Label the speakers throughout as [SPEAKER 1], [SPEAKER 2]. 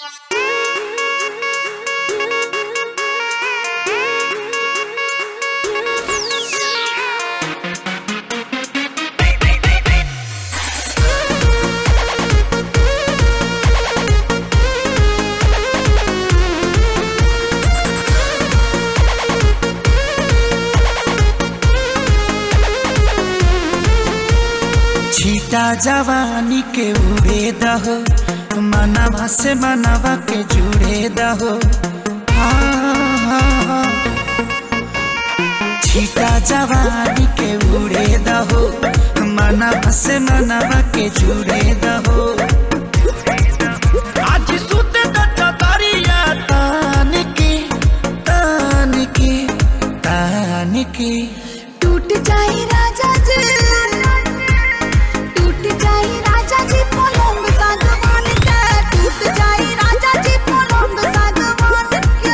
[SPEAKER 1] छीटा जवानी के उड़े दहो मनवा से मनवा के जुड़े दहो हाँ, हाँ, हाँ। छीटा जवानी के उड़े दहो मनवा से मनवा के जुड़े दहो आज सुते दरिया तान के तान के तान के
[SPEAKER 2] टूट जाए राजा जी टूट जाए राजा जी पलंग सागवान के टूट जाए राजा जी पलंग सागवान के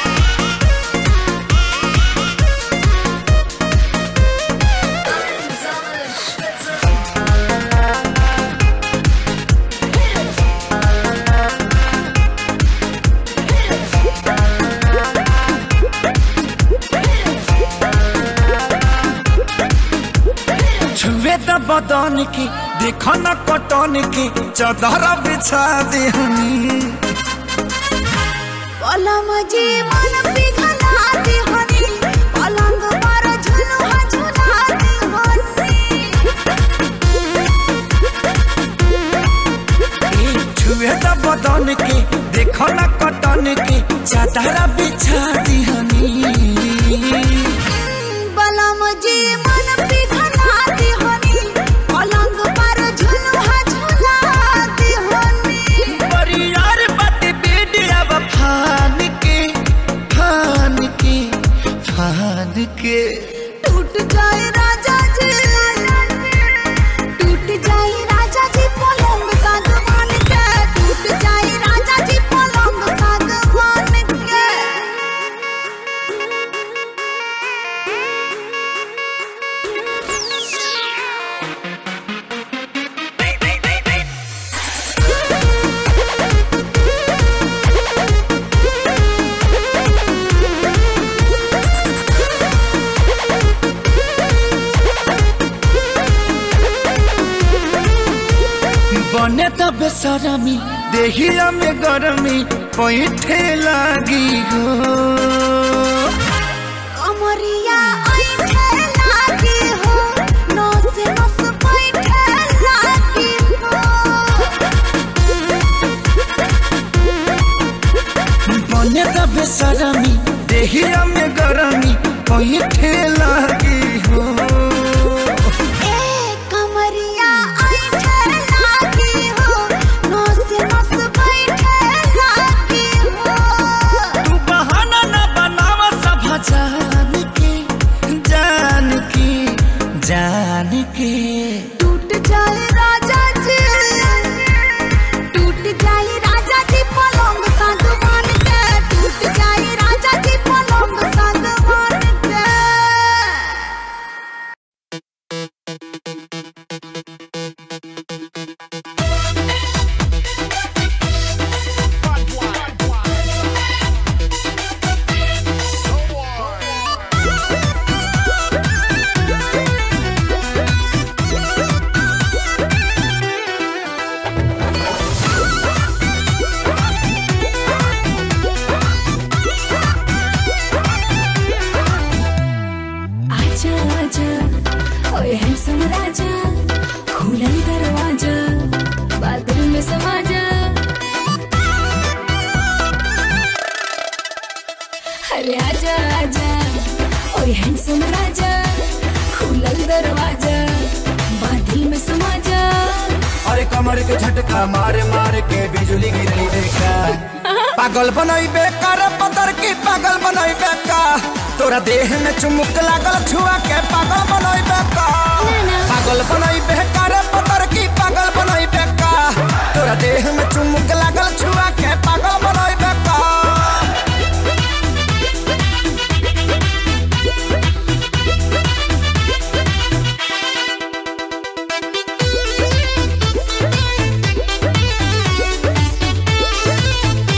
[SPEAKER 1] छुए त बदन के देख न कटन के चदर बिछा दे हनी
[SPEAKER 2] पलम जी मन पिघला दे हनी पलंग पर झुलुआ झुला दे हनी
[SPEAKER 1] छुए त बदन के देख न कटन के चदर बिछा दे हनी
[SPEAKER 2] पलम जी मन पिघला दे हनी पलंग पर झुलुआ झुला दे हनी
[SPEAKER 1] परियार बात बेडिया फान के फान के फान के
[SPEAKER 2] टूट जाए राजा जी टूट जाए राजा जी पलंग सागवान के टूट जाए राजा जी पलंग सागवान के
[SPEAKER 1] बने त बेसरमी देहिया में गरमी पैठे लागी हो
[SPEAKER 2] कमरिया ऐठे लागी हो नस नस बैठे लागी हो
[SPEAKER 1] बने त बेसरमी देहिया में गरमी पैठे लागी हो
[SPEAKER 2] ए कमरिया ऐठे लागी हो नस नस बैठे लागी हो
[SPEAKER 1] तू बहाना न बनावा सब जान के जान के जान के
[SPEAKER 2] टूट जाए राजा जी टूट जाए राजा जी पलंग सागवान के टूट जाए राजा जी पलंग सागवान के
[SPEAKER 3] आजा आजा ओए हैंडसम राजा खुला दरवाजा बादल में समा जा अरे आजा आजा ओए हैंडसम राजा खुला दरवाजा बादल में समा जा
[SPEAKER 1] अरे कमर के झटका मारे मारे के बिजली गिरली देखा पागल बनई बेकार पतर की पागल बनई बेका तोरा देह में चुमुक लागल छुआ के पागल बनई बेका पागल बनई बेकार पतर की पागल बनई बेका तोरा देह में चुमुक लागल छुआ के पागल बनई बेका
[SPEAKER 2] टूट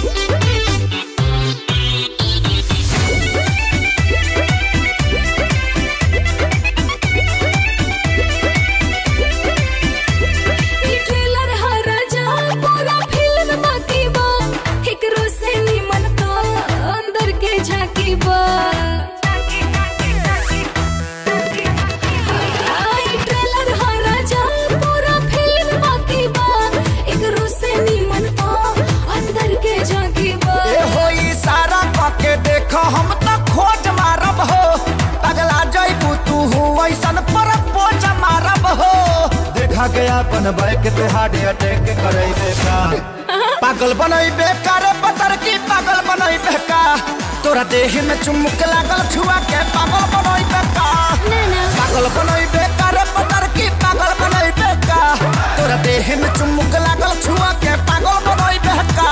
[SPEAKER 1] भागे अपन बैक तू हार्ट अटैक करे का पागल बनैबे करे पतर की पागल बनैबे का तोरा देह में चुमुक लागल छुआ के पागल बनैबे का पागल बनैबे करे पतर की पागल बनैबे का तोरा देह में चुमुक लागल छुआ के पागल बनैबे का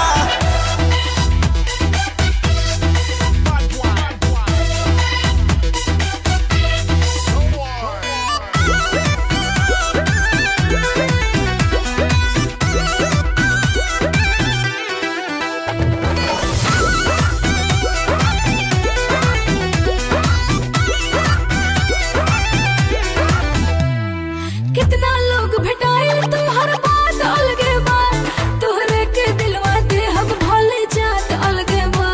[SPEAKER 3] कितना लोग भेटाइल तुम्हार बात अलगे बा तोहरे के दिलवा दे हम भोले जात अलगे बा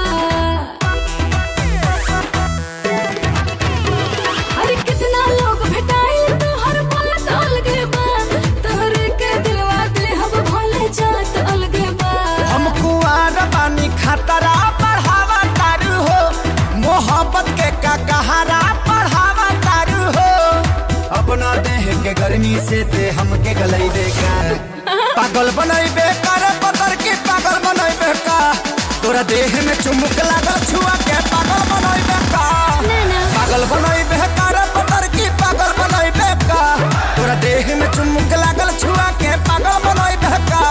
[SPEAKER 3] अरे कितना लोग भेटाइल तुम्हार बात अलगे बा तोहरे के दिलवा दे हम भोले जात अलगे बा
[SPEAKER 1] हम कुआर बानी खतरा बढ़ावा तारू हो मोहब्बत के का कहारा बढ़ावा तारू हो अपना देह के गर्मी से ते हमके गलई देगा पागल बनैबे कर पतर की पागल बनैबे का तोरा देह में चुमुक लागल छुआ के पागल बनैबे का पागल बनैबे कर पतर की पागल बनैबे का तोरा देह में चुमुक लागल छुआ के पागल बनैबे का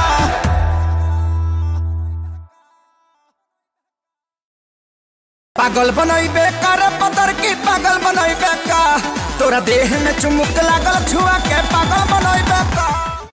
[SPEAKER 1] पागल बनैबे कर पतर की पागल बनैबे का तोरा देह में चुमुक लागल छुआ के पागल बनैबे का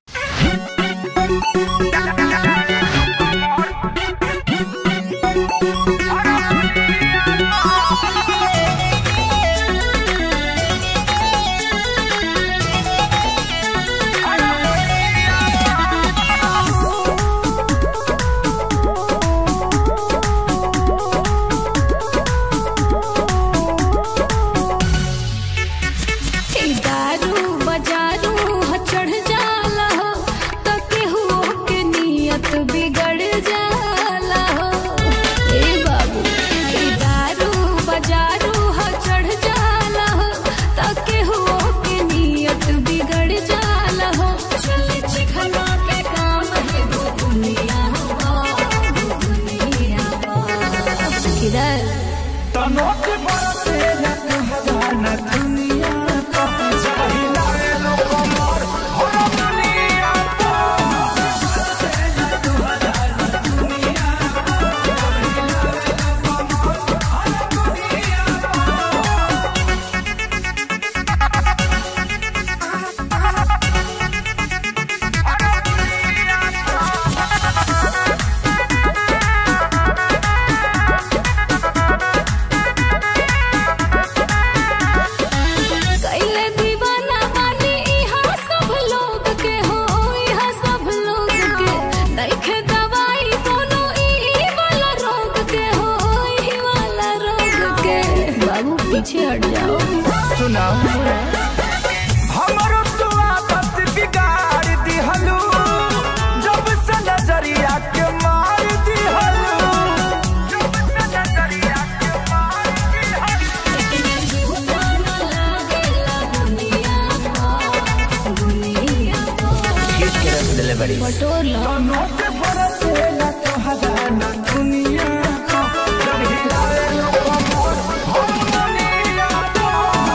[SPEAKER 3] ए दारू बजारू ह चढ़ जाला हो त केहू के नियत बिगड़ जाला हो ए बाबू ए दारू बजारू ह चढ़ जाला हो त केहू के नियत बिगड़ जाला हो चल चिखना के काम है दुनिया हो दुनिया हो किधर
[SPEAKER 1] तनोट बरसे न कहवा न दुनिया का सही लाए लोग मोर हो दुनिया का
[SPEAKER 3] कैले दीवाना बानी इहाँ सब लोग के हो इहाँ सब लोग के देखे दवाई कोनो ई वाला रोग के हो ई वाला रोग के बाबू पीछे हट जाओ
[SPEAKER 1] सुना हमरो तो आदत बिगाड़ दिहलू जब से नजरिया के मार दिहलू जब से नजरिया के मार दिहलू
[SPEAKER 3] बटोर लो
[SPEAKER 1] तनोट बरसे न कहवा न दुनिया का सही लाए लोग मोर हो दुनिया का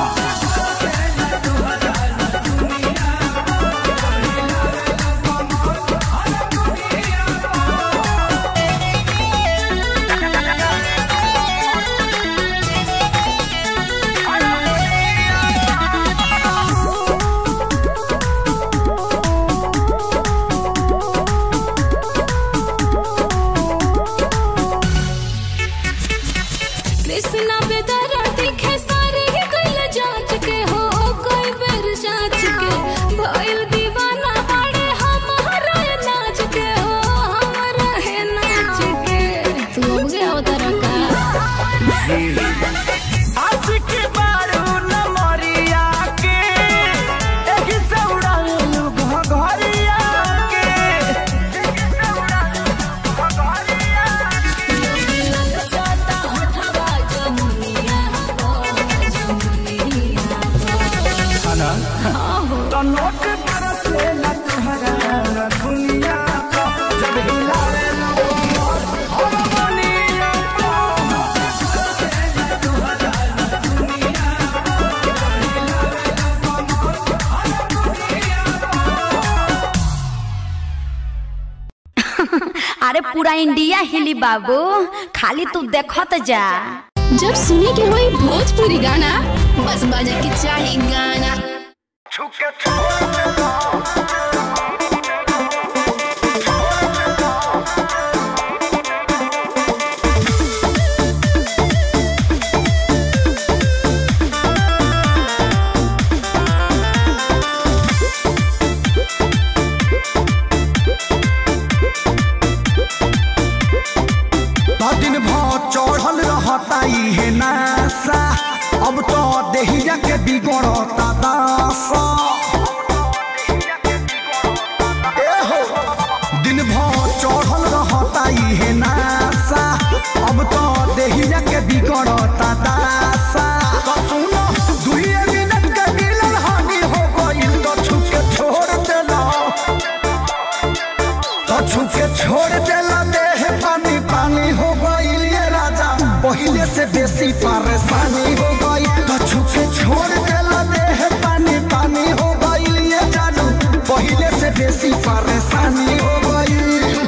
[SPEAKER 3] कृष्णा बेदरा दिखे सारे ही कैल जांच के हो कोई बेर जांच के भइल दीवाना बाड़े हमारा नाच के हो हमारा है नाच के तू अब गया होता रखा
[SPEAKER 1] आशिक बारू न मरिया के एही से उड़ालू घघरिया के एही से उड़ालू घघरिया के। खाना तो नोट पर
[SPEAKER 4] अरे पूरा इंडिया हिली बाबू खाली तू देखत जा
[SPEAKER 3] जब सुने के होई भोजपुरी गाना बस बजे के चाही गाना
[SPEAKER 1] दिन भर चढ़ल रहता इहे नासा अब तो देहिया के बिगड़ता दासा ए हो, दिन भर चढ़ल रहता इहे नासा अब तो देहिया के बिगड़ता दासा तो सुनो दुइये मिनट के मिलन हानि हो गइल तो छुके छोड़ देला तो छुके छोड़ देला देह पानी पानी हो गइल ये राजा पहिले से बेसी परेशानी हो गई तो छुके छोड़ देला देह पानी पानी हो गइल ये जानू पहिले से बेसी परेशानी हो गई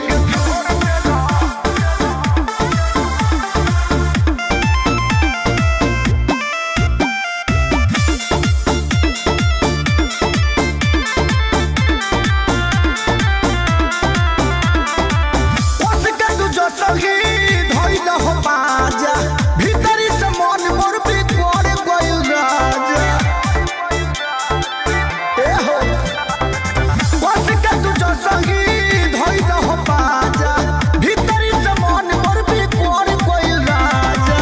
[SPEAKER 1] उसके तू जो सही धइल हो बाजा भीतरी से मन मोर बिगड़ गइल राजा ए हो उसके तू जो सही धइल हो बाजा भीतरी से मन मोर बिगड़ गइल राजा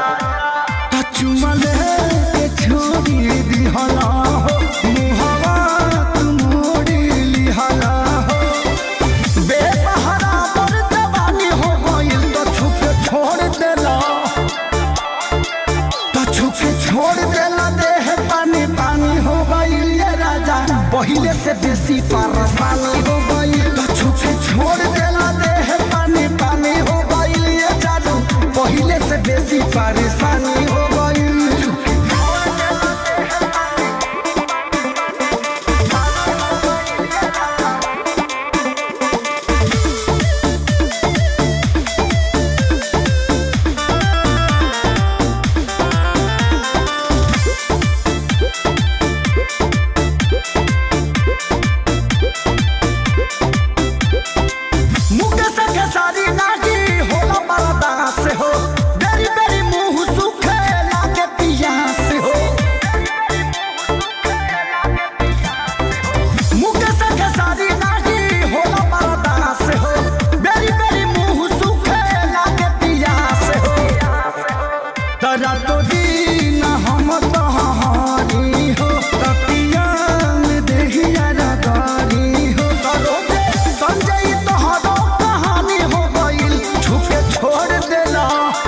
[SPEAKER 1] चुमले के छोड़ी दिहला हो मुहवा तू मोड़ी लिहला हो बेसहारा पर जवानी हो गइल तो छुपे छोड़ देला तो छुपे छोड़ देला देह पानी पानी हो गइल ये राजा पहिले से बेसी परेशानी हो गइल तो छुपे छोड़ देला देह पानी पानी हो गइल ये जादू पहिले से बेसी परेशानी हो गइल मुके से खेसारी नागी होला मरदा से हो बेरी बेरी मुंह सुखे लागे पिया से हो मुके से खेसारी नागी होला मरदा से हो बेरी बेरी मुंह सुखे लागे पिया से हो तरा तो दीन हम तहारी हो तपिया में देहिया रगारी हो तरो दे संजय तोहरो कहानी हो गइल छुके छोड़ देला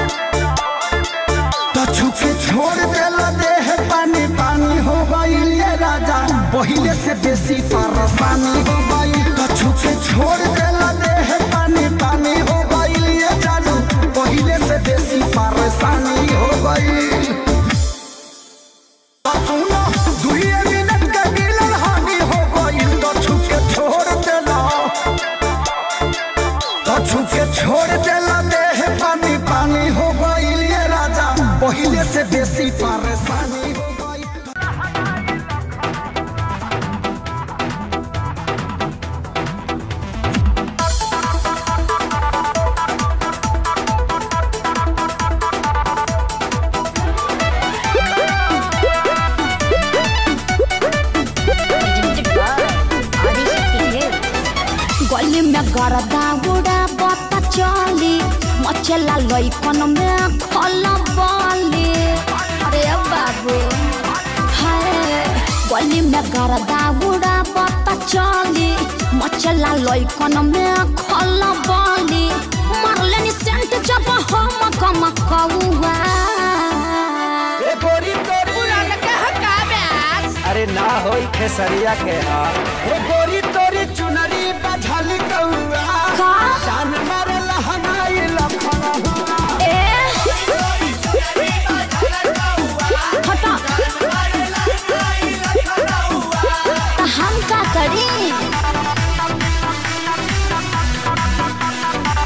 [SPEAKER 1] तो छुके छोड़ देला देह पानी पानी हो गइल ये राजा पहिले से बेसी परेशानी हो गइल तो छुके छोड़ देला देह पानी पानी हो गइल ये जानू पहिले से बेसी परेशानी हो गइल तो सुनो दुइये मिनट के मिलन हानि हो गइल तो छुके छोड़ देला तो छुके छोड़ देला देह पानी पानी हो गइल ये राजा पहिले से बेसी परेशानी हो गइल
[SPEAKER 4] गली में गरदा उड़ा बता चली मचला लइकन में खल बली अरे बाबू हाय गली में गरदा उड़ा बता चली मचला लइकन में खल बली मारले नि सेंट जब हम कम कौआ
[SPEAKER 1] ए गोरी तोरी अरे ना होई खेसरिया के हाल ए गोरी तोरी चुनरी बझल कौआ
[SPEAKER 4] का
[SPEAKER 1] जान मारे लहनाई लखना
[SPEAKER 4] ए हटा हम का करी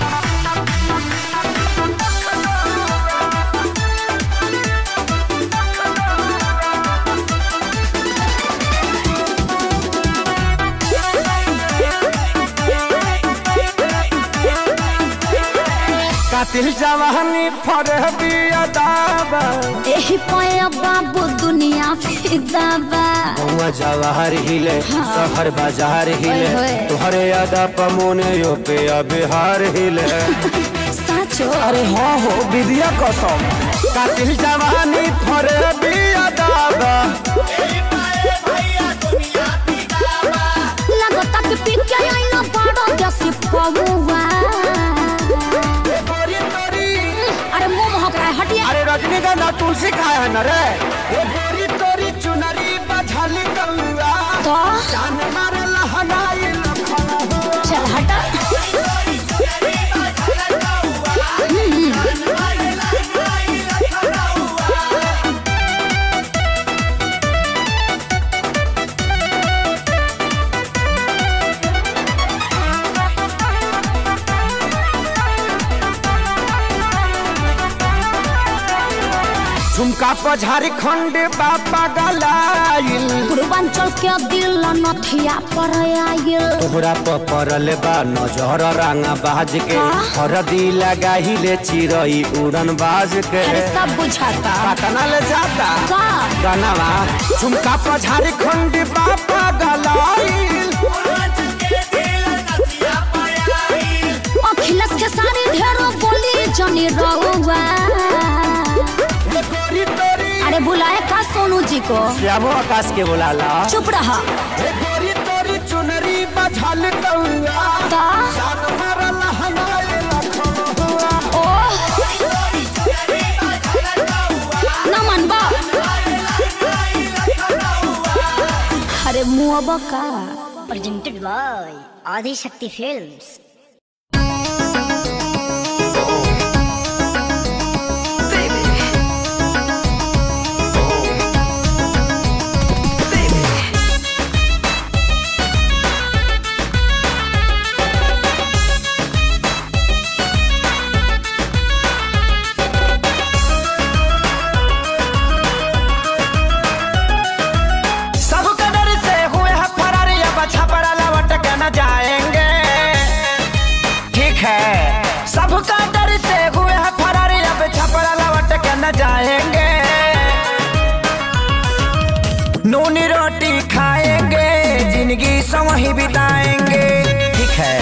[SPEAKER 1] कातिल जवानी फर बिया दाबा
[SPEAKER 4] एही पया बाबू दुनिया फिदा बा
[SPEAKER 1] गौवा जवाहर हिले शहर बाजार हिले
[SPEAKER 4] ओए होए।
[SPEAKER 1] तुहरे यादा पमोने यो पे बिहार हिले
[SPEAKER 4] साचो
[SPEAKER 1] अरे हाँ हो विद्या कसम कातिल जवानी फर बिया दाबा
[SPEAKER 4] लगता कि पी के आइना बड़ा जैसी पौवा
[SPEAKER 1] गोरी तोरी
[SPEAKER 4] अरे मुंह महक रहा है हटिए
[SPEAKER 1] अरे रजनीगंधा तुलसी खाए है न रे ये गोरी तोरी चुनरी बझल कौआ
[SPEAKER 4] तो
[SPEAKER 1] जान मारे लहनाई लखना हुआ
[SPEAKER 4] चल हटा
[SPEAKER 1] झुमका पर झारखंड बापा गलाइल
[SPEAKER 4] पूर्वांचल के दिल नथिया पर आयल
[SPEAKER 1] तोहरा पर पड़ल बा नजर रंगा बाज के
[SPEAKER 4] का?
[SPEAKER 1] हरदी लगाहिले चिरई उड़न बाज के
[SPEAKER 4] अरे सब बुझाता
[SPEAKER 1] पटना ले जाता
[SPEAKER 4] का
[SPEAKER 1] गनवा झुमका पर झारखंड बापा गलाइल
[SPEAKER 4] अखिलेश के सारे ढेरों बोली जनी रहुआ
[SPEAKER 1] ये गोरी तोरी
[SPEAKER 4] अरे बुलाए का सोनू जी को
[SPEAKER 1] श्यामो आकाश के बुलाला
[SPEAKER 4] चुप रहा
[SPEAKER 1] ये गोरी तोरी चुनरी बझल कौआ
[SPEAKER 4] का
[SPEAKER 1] जान मारे लहनाई लखना हुआ
[SPEAKER 4] ओ नमन बा अरे मुआ का
[SPEAKER 5] presented by Adi Shakti Films.
[SPEAKER 1] सब कदर से हुए हैं फरार या बछा पड़ा लौट के न जाएंगे ठीक है सब कदर से हुए हैं फरार या बछा पड़ा लौट के न जाएंगे नूनी रोटी खाएंगे जिंदगी संग ही बिताएंगे ठीक है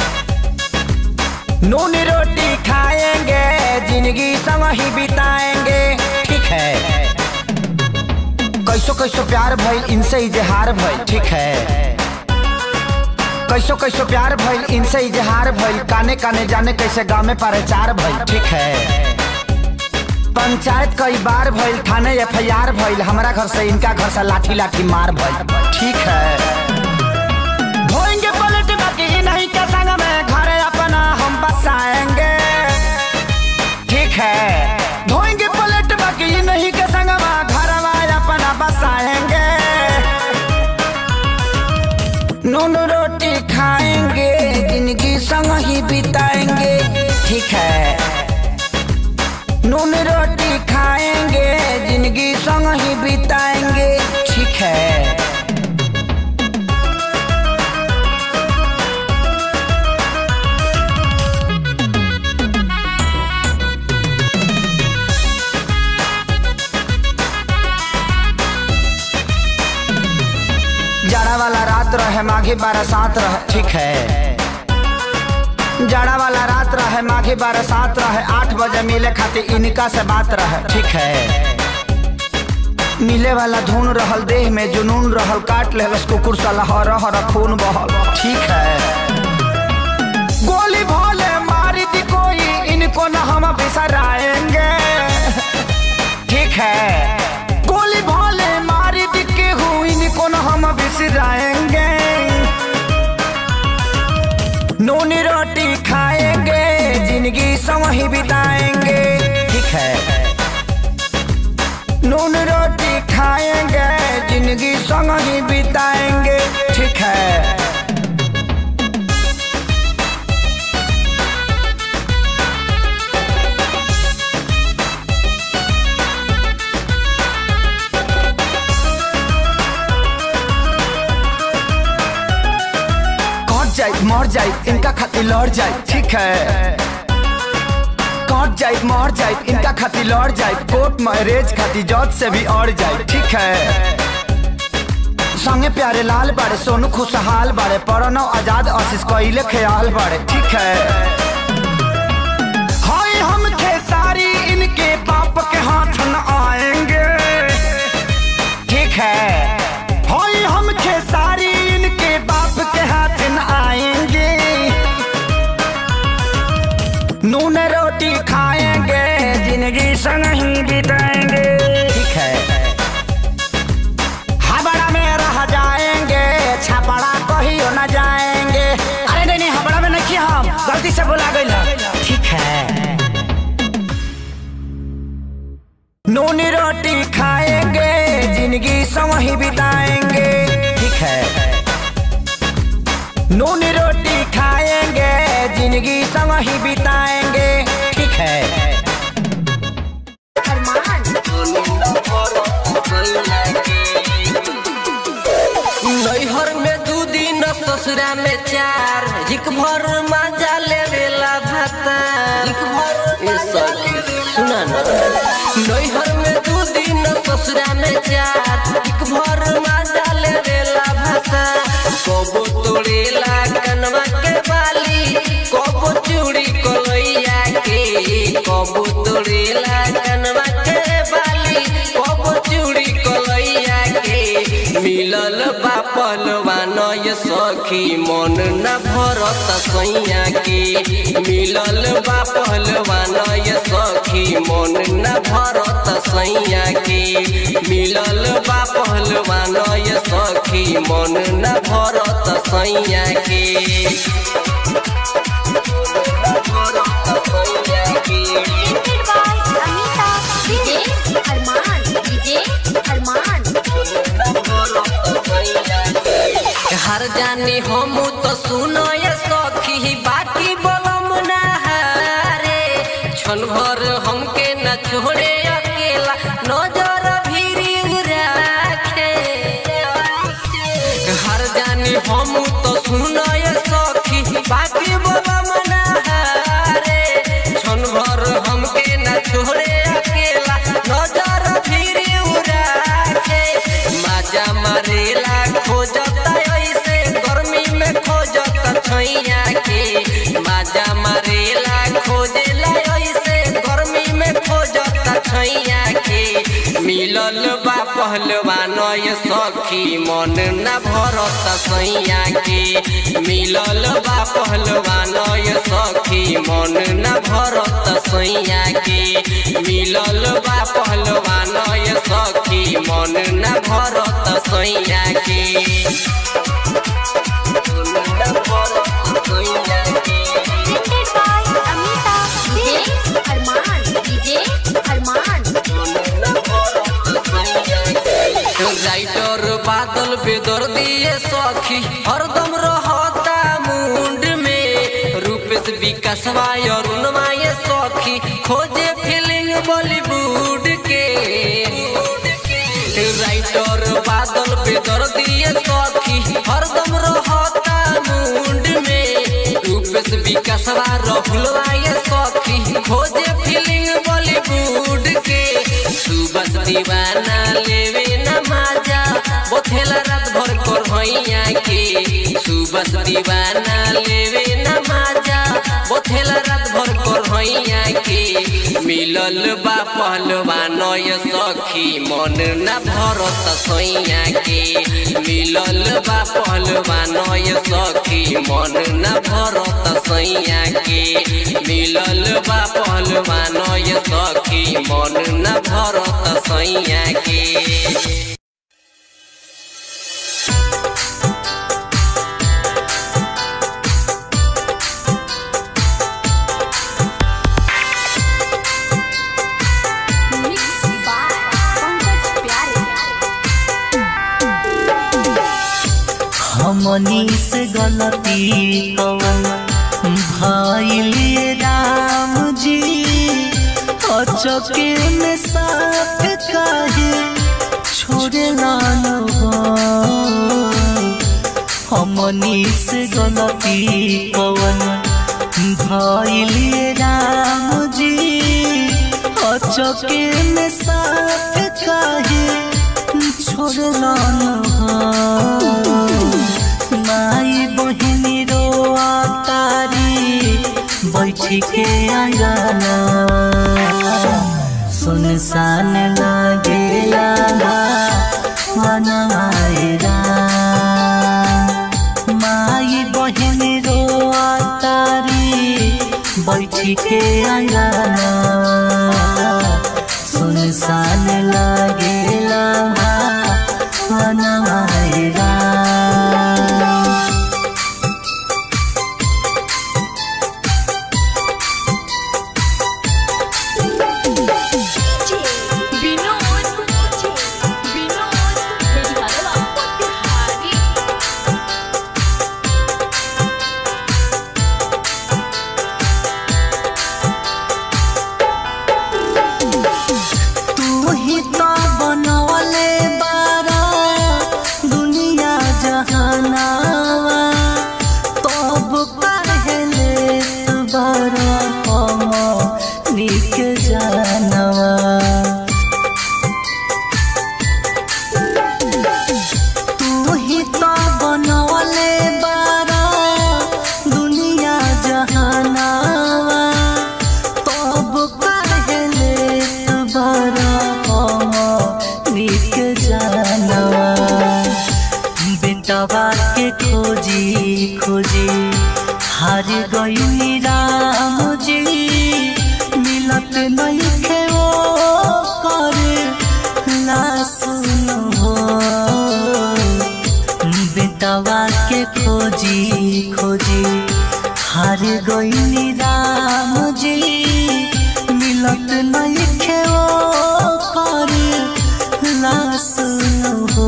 [SPEAKER 1] नूनी रोटी खाएंगे जिंदगी संग ही बिताएंगे ठीक है कैसो कैसो प्यार भइल इनसे इजहार भइल ठीक है कैसो कैसो प्यार भइल इनसे इजहार भइल काने काने जाने कैसे गाँव में प्रचार भइल ठीक है पंचायत कई बार भइल थाने एफ आई आर भइल हमारा घर से इनका घर से लाठी लाठी मार भइल ठीक है धोएंगे पलट बाकी नहीं के संग में घर अपना हम बसाएंगे ठीक है धोएंगे पलट बाकी नहीं के संग में घर अपना बसाएंगे नून रोटी खाएंगे जिंदगी संग ही बिताएंगे ठीक है नून रोटी खाएंगे जिंदगी संग ही बिताएंगे ठीक है जाड़ा वाला रात रहे माघी बरसात रहे ठीक है जाड़ा वाला रात रहे माघी बरसात रहे आठ बजे मिले खातिर इनका से बात रहे ठीक है मिले वाला धुन रहल देह में जुनून रहल काट ले कुकुर साला हर हर खून बहल ठीक है गोली भोले मारी दी कोई इनको न हम बिसराएंगे ठीक है गोली भोले मारी दी के हूँ इनको न हम बिसराएंगे नूनी रोटी खाएंगे जिंदगी संग ही बिताएंगे ठीक है नून रोटी खाएंगे जिंदगी संग ही बिताएंगे ठीक है कट जाए मर जाए इनका खातिर लड़ जाए ठीक है हट जाए मर जाए इनका खातिर लड़ जाए कोर्ट मैरिज खातिर जज से भी अड़ जाए ठीक है संगे प्यारे लाल बाड़े सोनू खुशहाल बाड़े पढ़नो आजाद आशीष कोइले ख्याल बाड़े ठीक है हाय हम खेसारी इनके बाप के हाथ न आएंगे ठीक है हाय हम खेसारी इनके बाप के हाथ न आएंगे नून रोटी खाएंगे जिंदगी संग ही बिताएंगे ठीक है हबड़ा में रह जाएंगे छपड़ा कहियो न जाएंगे अरे नहीं नहीं हबड़ा में नहीं हम गलती से बोला गई ठीक है नून रोटी खाएंगे जिंदगी संग ही बिताएंगे ठीक है नून रोटी खाएंगे जिंदगी संग ही बिताएंगे ठीक है
[SPEAKER 6] नैहर में दू दिन ससुरा में चार हिक भर मजा लेवेला भाता हिक भर ए सखी सुना ना नैहर में दू दिन ससुरा में चार हिक भर मजा लेवेला भाता कबो तोड़ेला कनवा के बाली कबो चूड़ी कलैया के कबो तोड़ेला कनवा के बाली कबो चूड़ी कलैया के मिलल बा पलवान ये सखी मन न भरत सैया के मिलल बा पहलवान ये सखी मन न भरत सैया के मिलल बा पहलवान ये सखी मन न भरत सैया के हर जानी हम तो सुनो ये सखी बाकी बलम ना रे क्षण भर हमके न छोड़े अकेला नजर भी राखे हर जानी हम तो सुनो ये सखी बाकी बलम ना रे क्षण भर हमके न छोड़े अकेला नजर भी राखे माजा मारेला खोजता ऐसे गर्मी में खोजता छैया के माजा मारेला खोजेला ऐसे गर्मी में खोजता छैया के मिलल बा पहलवान ये सखी मन न भरत सैया के मिलल बा पहलवान ये सखी मन न भरत सैया के मिलल बा पहलवान ये सखी मन न भरत सैया के मन न भरत सैया के राइटर बादल बेदर दिए सखी हरदम रहता मुंड में रूपेश विकासवा अरुणवा ये सखी खोजे फीलिंग बॉलीवुड के राइटर बादल बेदर दिए सखी हरदम रहता मुंड में रूपेश विकासवा रहुलवा ये सखी खोजे फीलिंग बॉलीवुड के सुबह दीवाना लेवे न माजा बोथेला रात भर कर भैया के सुबह दीवाना लेवे न माजा बोथेला रात भर कर भैया के मिलल बा पहलवान ये सखी मन न भरत सैया के मिलल बा पहलवान ये सखी मन न भरत सैया के मिलल बा पहलवान ये सखी मन न भरत सैया के
[SPEAKER 7] हमनी से गलती कवन भाईल राम जी अचके में साथ काहे छोड़े लालो हमनी से गलती कवन भाईल राम जी चौके में साथ काहे छोड़ला माई बहिनी रो तारी बैठी के आंगना सुनसान लागेला वनायरा माई बहिनी रो तारी बैठी के आंगना सुनसान लागेला वनायरा तू ही तो बनवले बारा दुनिया जहानावा तब कहले तू बारा हम निक जानवा तू ही तो बनवले बारा दुनिया जहानावा तब कहले बारा हम निक जानवा बेटवा के खोजी खोजी हार गई राम जी मिलत नहीं खे वो करे ला सुनो हो बेटवा के खोजी खोजी हार गई राम जी मिलत नहीं खे वो करे ला सुनो हो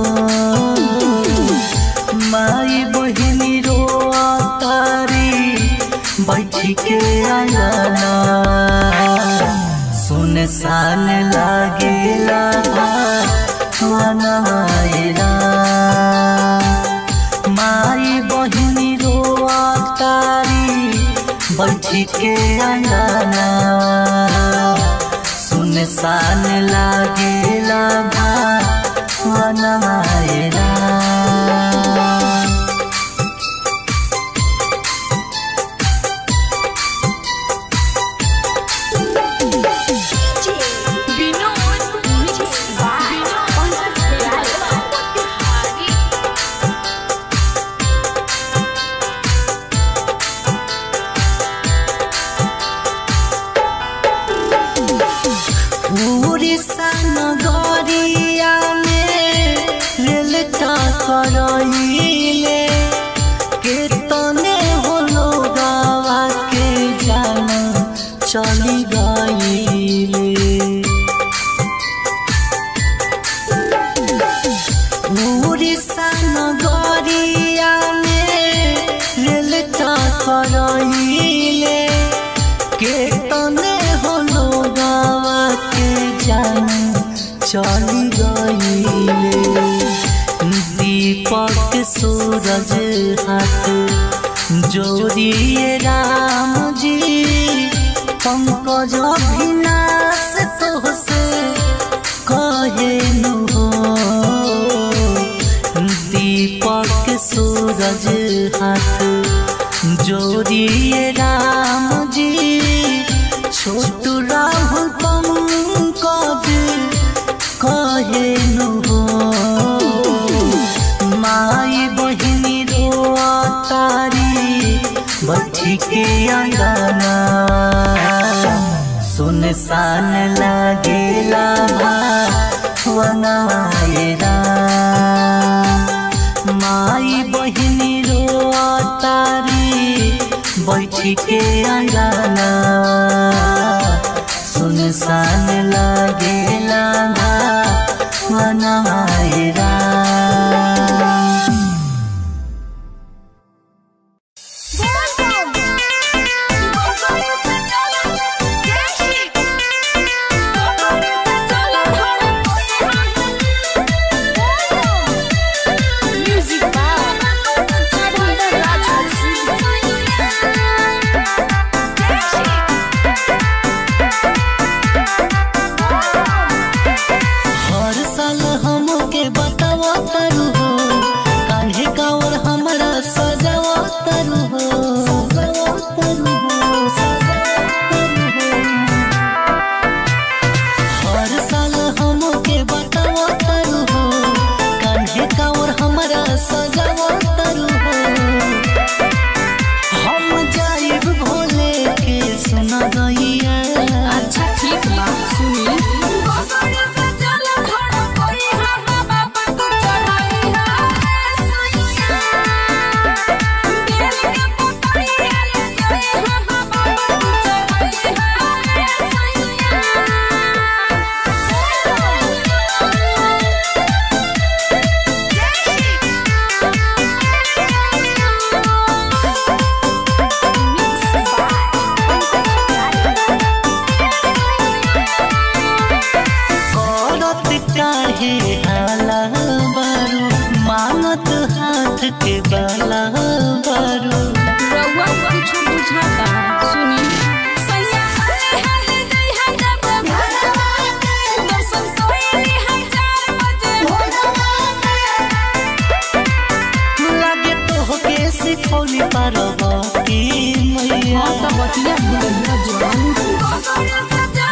[SPEAKER 7] माई बहिनी रो तारी बैठी के आंगना सुनसान लागेला वनायरा माई बहिनी रो तारी बैठी के आंगना सुनसान लागेला वनायरा उड़ीसा नगरिया में रेल टकराइले केतने होलो गावा के जान चली गईले उड़ीसा नगरिया में रेल टकराइले केतने होलो गावा के जान चली गईले दीपक सूरज हाथ जोड़िए राम जी पंकज अभिनाश तोहसे कहे नु हो दीपक सूरज हाथ जोड़िए राम जी छोटू राहुल पंकज कहे नु हो माई बहिनी रो तारी बैठी के अंगना सुनसान लागेला वनायरा माई बहिनी रो तारी बैठी के अंगना सुनसान लागेला वनायरा
[SPEAKER 3] Music by Radha Raj जान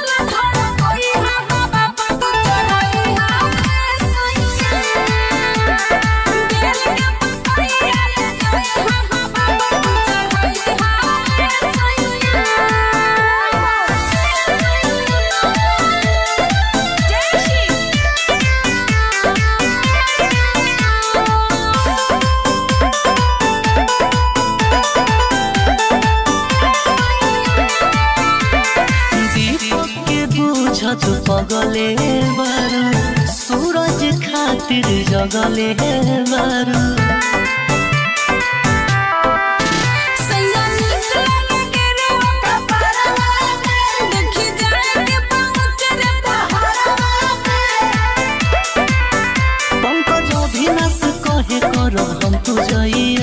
[SPEAKER 7] दीपक के बुझत पगले बारू सूरज खातिर जगले बारू पंकज अभिनाश कहे करो हम तू जइए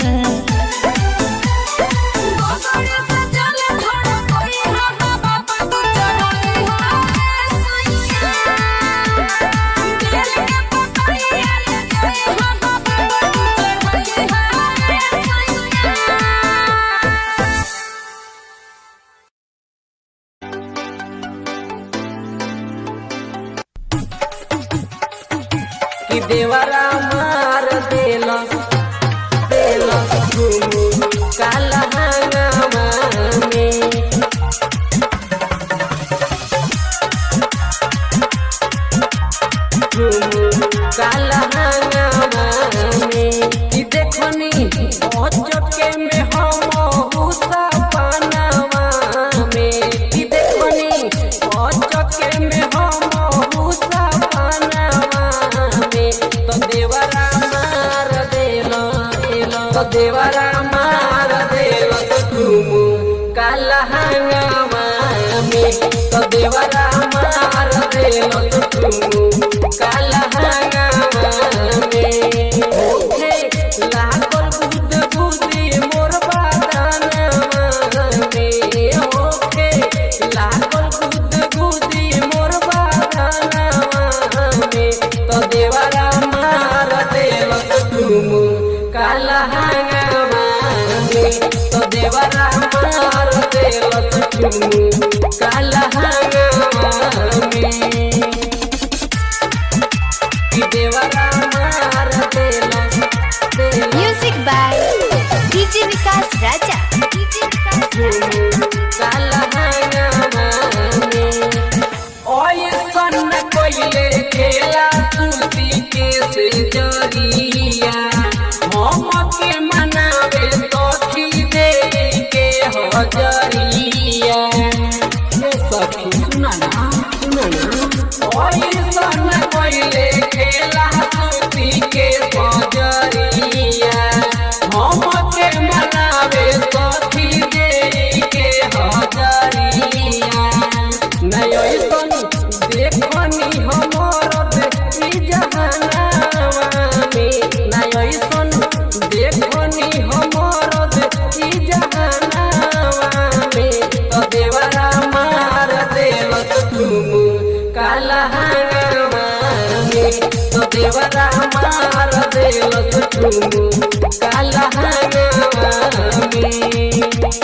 [SPEAKER 6] कि देवरा मार देला देला घूम काला हंगामा में घूम काला हंगामा में कि देखनी अचके में हम हुसा पनावा में कि देखनी अचके में हम हुसा पनावा में तो देवरा मार देला देला तो देवरा मार देला तो तुम काला हंगामा में तो देवरा मार देला तो तुम काला हंगामा में हे लागल बुद बुदी मोर बादानवा में ओखे लागल बुद बुदी मोर बादानवा में तो देवरा मार देलक तुम काला हंगामा में तो देवरा मार देलक तुम काला हंगामा में कि देवरा मार देलक देलक
[SPEAKER 4] music by DJ Vikas Raja DJ Vikas
[SPEAKER 6] काला हंगामा में ओए सन कोइले खेला सूती के से जरिया हम के मनावे सखी दे के हजरिया हे सखी सुना ना सुना ना ओए सन कोइले खेला सूती के सजरिया हम के मनावे सखी दे के हजरिया नयो सन देखनी हमर देखी जहानावा में नयो सन देखनी हमर देखी जहानावा में तो देवरा मार देलक तुम काला हंगामा में तो देवरा मार देलक तुम काला हंगामा में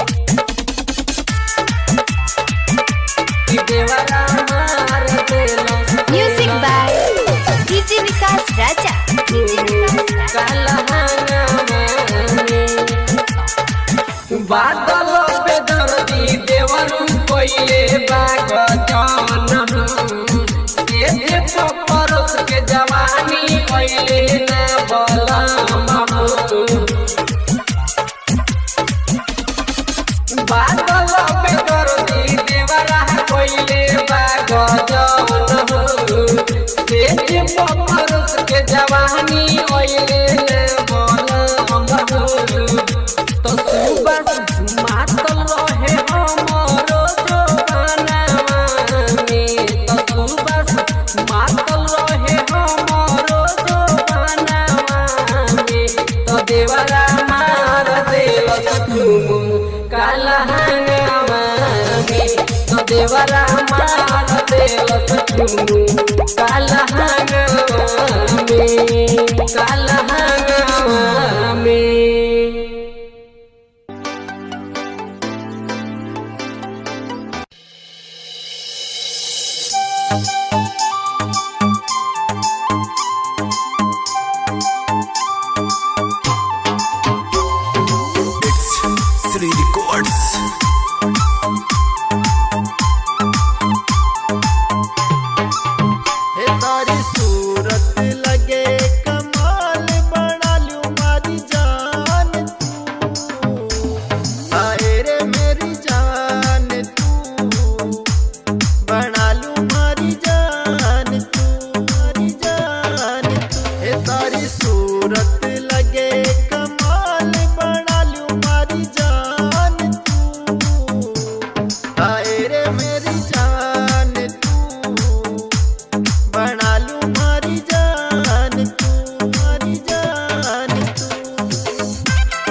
[SPEAKER 6] कि देवरा मार देलक
[SPEAKER 4] music by DJ Vikas Raja DJ Vikas Raja
[SPEAKER 6] काला हंगामा में बादल पे दर्दी देवरू कोइले बाग जान से जे पपरस के जवानी कोइले ना बलम बादल पे दर्दी देवरा कोइले बाग जान से जे पपरस के जवानी कोइले ना बलम तो सुबह मातल रहे हमरो जवानावा में तो सुबह मातल रहे हमरो जवानावा में तो देवरा मार देलक तुम काला हंगामा में तो देवरा मार देलक तुम काला हंगामा में काला हंगामा में
[SPEAKER 1] It's Three Records.
[SPEAKER 8] हे तारी सूरत लगे कमाल बना लूं मारी जान तू आए रे मेरी जान तू बना लूं मारी जान तू मारी जान तू हे तारी सूरत लगे कमाल बना लूं मारी जान तू आए रे मेरी जान तू बना लूं मारी जान तू मारी जान तू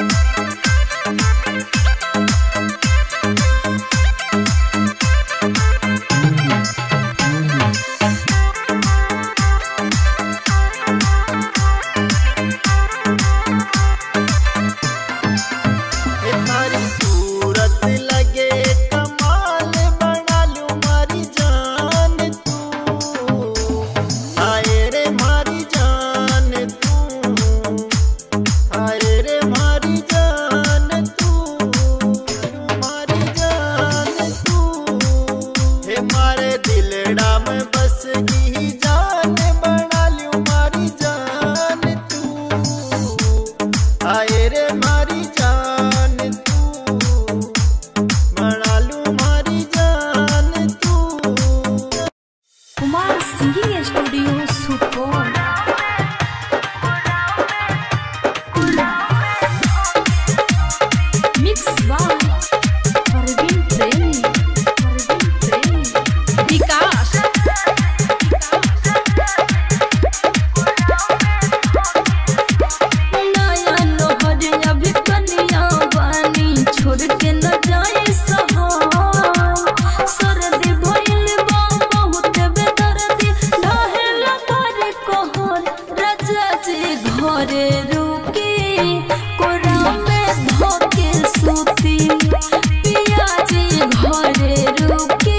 [SPEAKER 8] हे तारी सूरत लगे कमाल बना लूं मारी जान तू आए रे मारी जान तू आए रे मारी जान तू मारी जान तू हे मारे दिलड़ा में बस की जान बना लूं मारी जान तू आए रे मारी जान तू बना लूं मारी जान तू
[SPEAKER 3] Kumar singing studio Supaul mix by Parveen Premi Parveen प्रेमी विकास नया नोहर अभी कनिया बानी छोड़ के न जाए सहार सरदी भइल बा बहुत बेदर्दी ढहेल करे कहर राजा जी घरे रुकी कोरा में धोके सूती पिया जी घरे रुकी